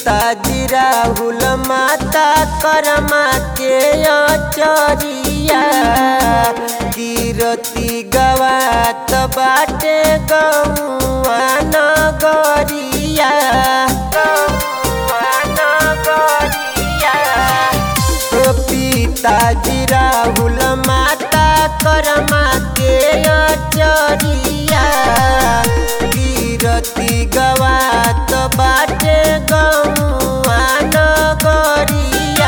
पिताजी राहुल माता करमा के अचरिया कीरति गवात बाटे गौआ नगरिया गौआ नगरिया पिताजी राहुल माता करमा के अचरिया कीरति गवात बाटे गौआ नगरिया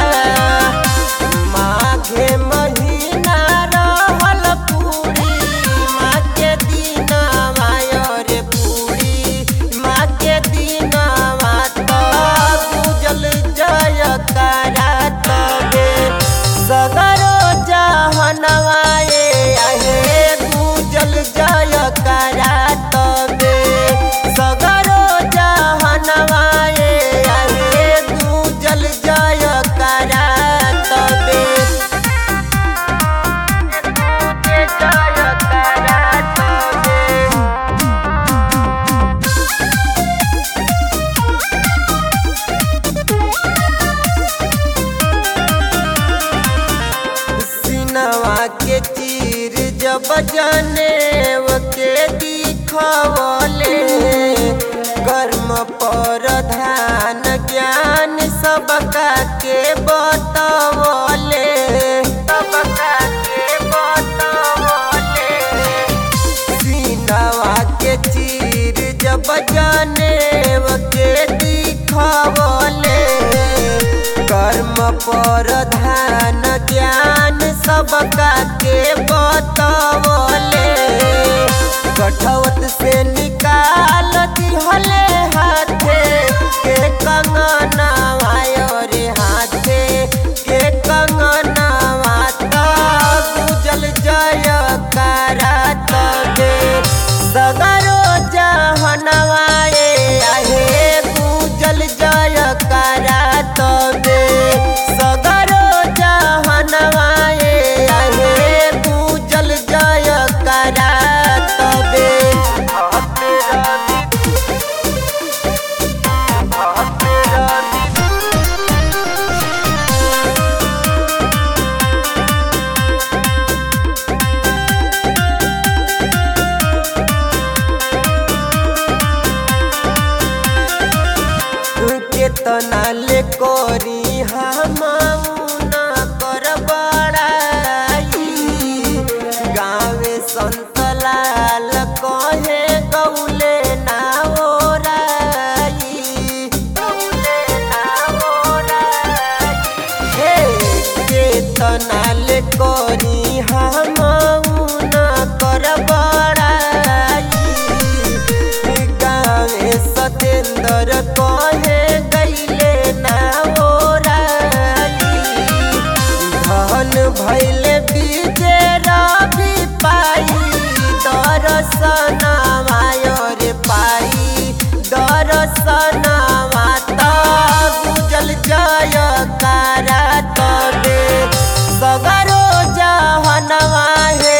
माघे महीना रहल पूरी माँ के दिन मायर पूरी माँ के दिन माता पूजल जय करा तबे सगरो जहनवाए आहे पूजल जय करा तबे सगरो जहनवाए आहे पूजल जय करा तबे पूजे जय करा तबे सिनवा के तीर जब जनेव के दिखवले कर्म पर ध्यान ज्ञान सबका के बतवले सबका के बतवले सीनवा के चीर जब जनेव के दिखवले कर्म पर ध्यान ज्ञान सबका के बतवले कठौत से निकाल दिहले हाथे के कंगना रे हाथे के कंगना माता गुजल जय करा तबे सगरो जहनवाए आहे गुजल जय करा तबे सगरो जहनवाए आहे गुजल जय करा तबे केतना ले करी हम ना कर बड़ाई गाँवे संत लाल कहे गौले ना ओराई गौले ना ओराई हे केतना ले करी हम ना कर बड़ाई गावे सतेंद्र कहे गईले ना ओराई धन भैले बीजे रवि पाई दर्शन मायर पाई दर्शन माता गुजल जय करा तबे सगरो जहनवा हे